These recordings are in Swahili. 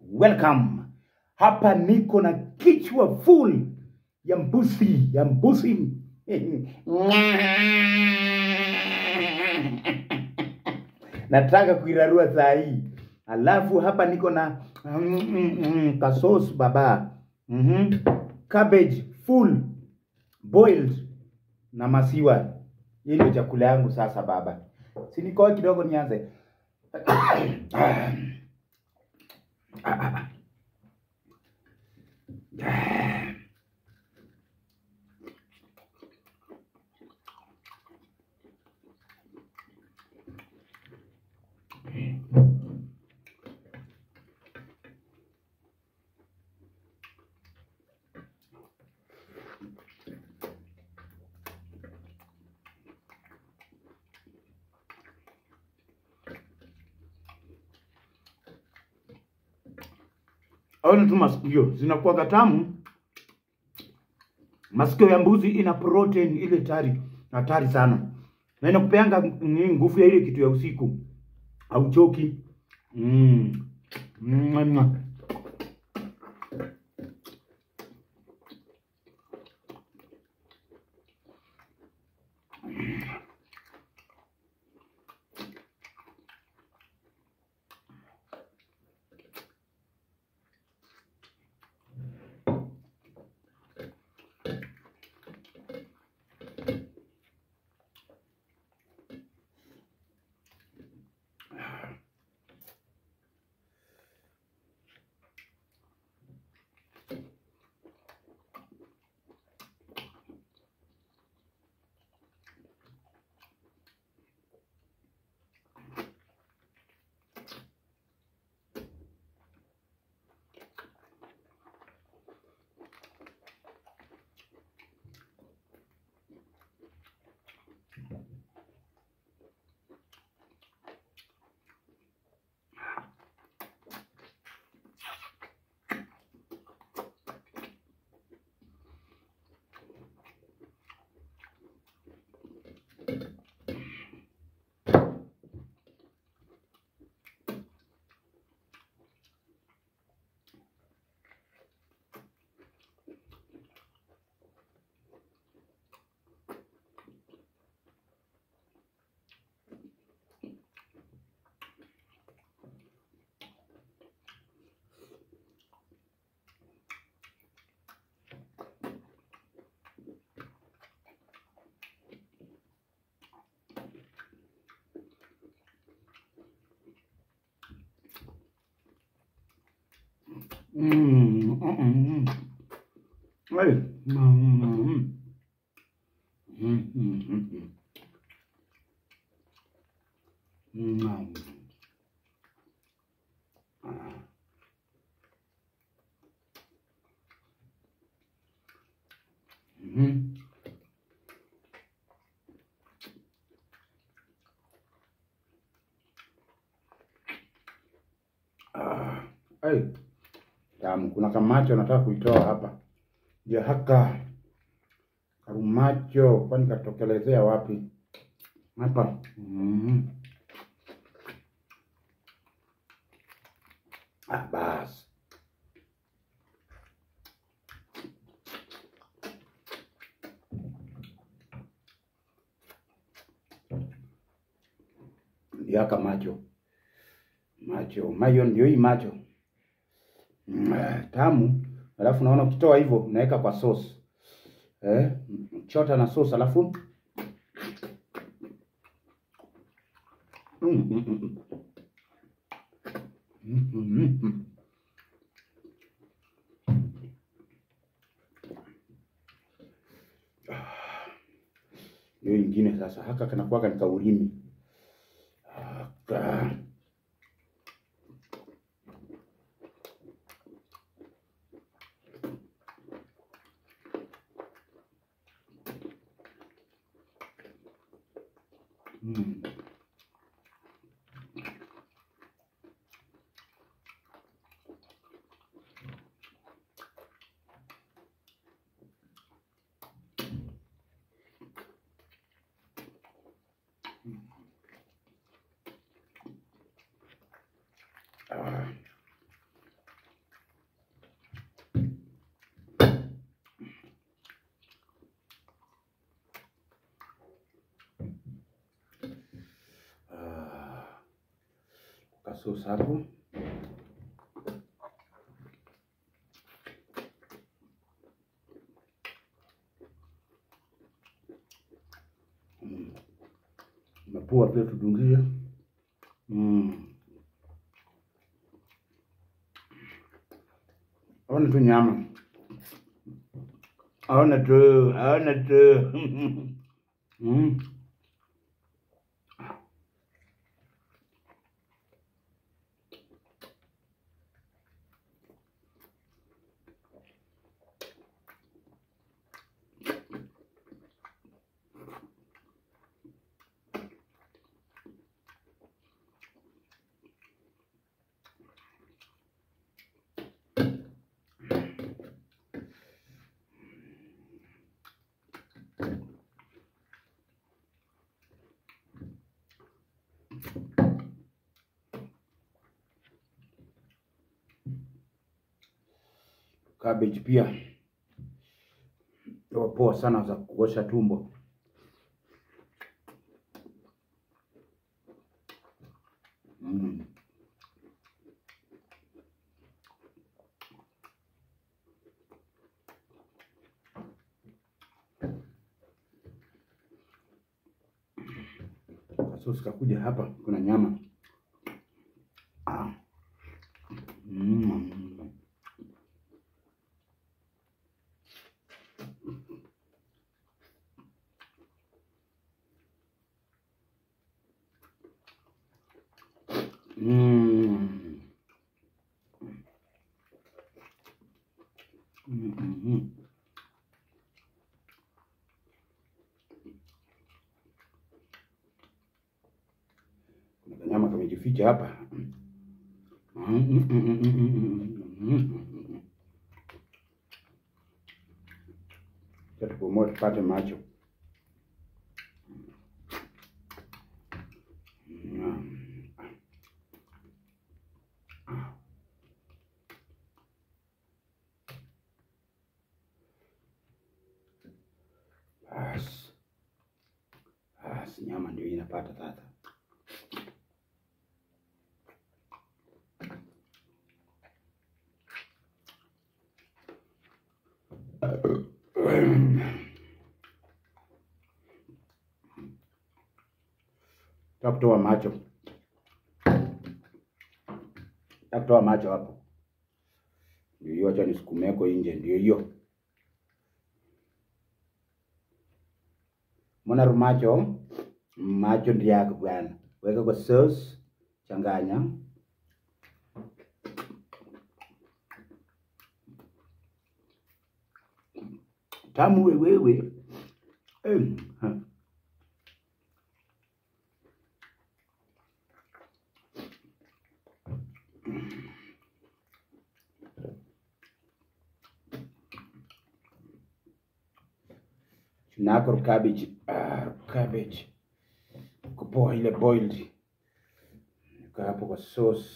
welcome. Hapa niko na kichwa full ya mbuzi ya mbuzi nataka kuirarua saa hii. Alafu hapa niko na mm, mm, mm, kasos baba mm cabbage full boiled na masiwa. Hii ndio chakula yangu sasa baba. Si nikoe kidogo nianze. Aone tu masikio zinakuwa tamu. Masikio ya mbuzi ina protein ile tari hatari sana, na inakupeanga mm, nguvu ya ile kitu ya usiku, hauchoki. Mm. Mm. Mm, mm, mm. Hey. Mm, mm, mm, mm, mm. Mm. Ah. Mhm. Ah. Hey. Tamu. Kuna kamacho nataka kuitoa hapa. Ya haka. Karumacho kwani katokelezea wapi? Hapa. Mm. Ah, basi. Yaka macho. Macho. Mayo ndio hii macho. Mm, eh, tamu. Alafu naona ukitoa hivyo unaweka kwa sauce. Eh, chota na sauce alafu Mm, mm, mm, mm. Mm, mm, mm. Hiyo ingine sasa haka kanakuwaga ni kaurimi. Haka. Mm. Ah. kasosi hapo. Mm. Mapua pia tudungie. Mm. Aona tu nyama. Aona tu, aona tu. Mm. Cabbage pia huwa poa sana za kuosha tumbo. Mm. Kasosi kakuja hapa, kuna nyama ah. Mm. Mm. Mhm. Kuna kanyama kamejificha hapa. Acha tupumue tupate macho. Basi. Basi nyama ndio inapata sasa. Takutoa macho. Takutoa macho hapo. Ndio hiyo, acha nisukumeko nje, ndio hiyo. Mwana rumacho macho ndio yako bwana. Weka kwa sauce, changanya. Tamu wewewe. Eh, ha. Nako cabbage, ah, cabbage. Kupoa ile boiled. Nika hapo kwa sauce.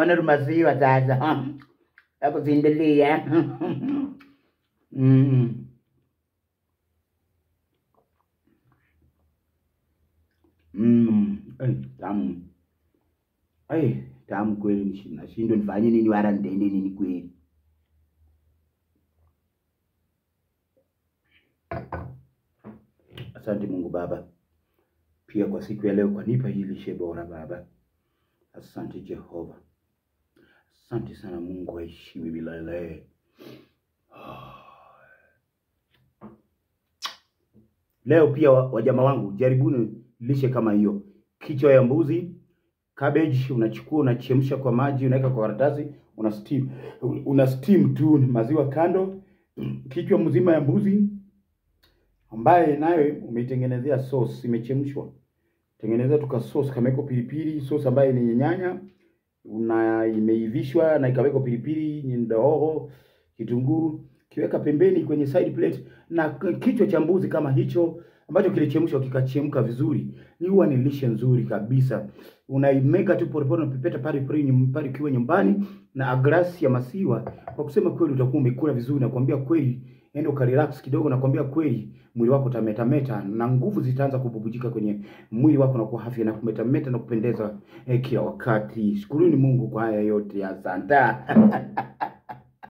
ona rumasiwa sasa akuzindilia mm. Mm. Ai, tamu ai tamu kweli nishi- nashindwa nifanye nini wala nitende nini kweli asante mungu baba pia kwa siku ya leo kwa nipa hii lishe bora baba asante jehova asante sana mungu aishiwi milele leo pia wa- wajama wangu jaribuni lishe kama hiyo kichwa ya mbuzi cabbage unachukua unachemsha kwa maji unaweka kwa karatasi una steam una steam tu maziwa kando kichwa mzima ya mbuzi ambaye nayo umeitengenezea sauce imechemshwa tengeneza tuka sauce kameko pilipili sauce ambaye ni nyanya una imeivishwa na ikawekwa pilipili ndogo kitunguu kiweka pembeni kwenye side plate na k- kichwa cha mbuzi kama hicho ambacho kilichemshwa kikachemka vizuri ni huwa ni lishe nzuri kabisa unaimeka tu polepole unapepeta pale pale nyum- pale ukiwa nyumbani na glasi ya maziwa kwa kusema kweli utakuwa umekula vizuri nakwambia kweli enda ukarelax kidogo nakwambia kweli mwili wako utametameta na nguvu zitaanza kububujika kwenye mwili wako na kuwa afya na kumetameta na kupendeza eh, kila wakati shukuruni mungu kwa haya yote asante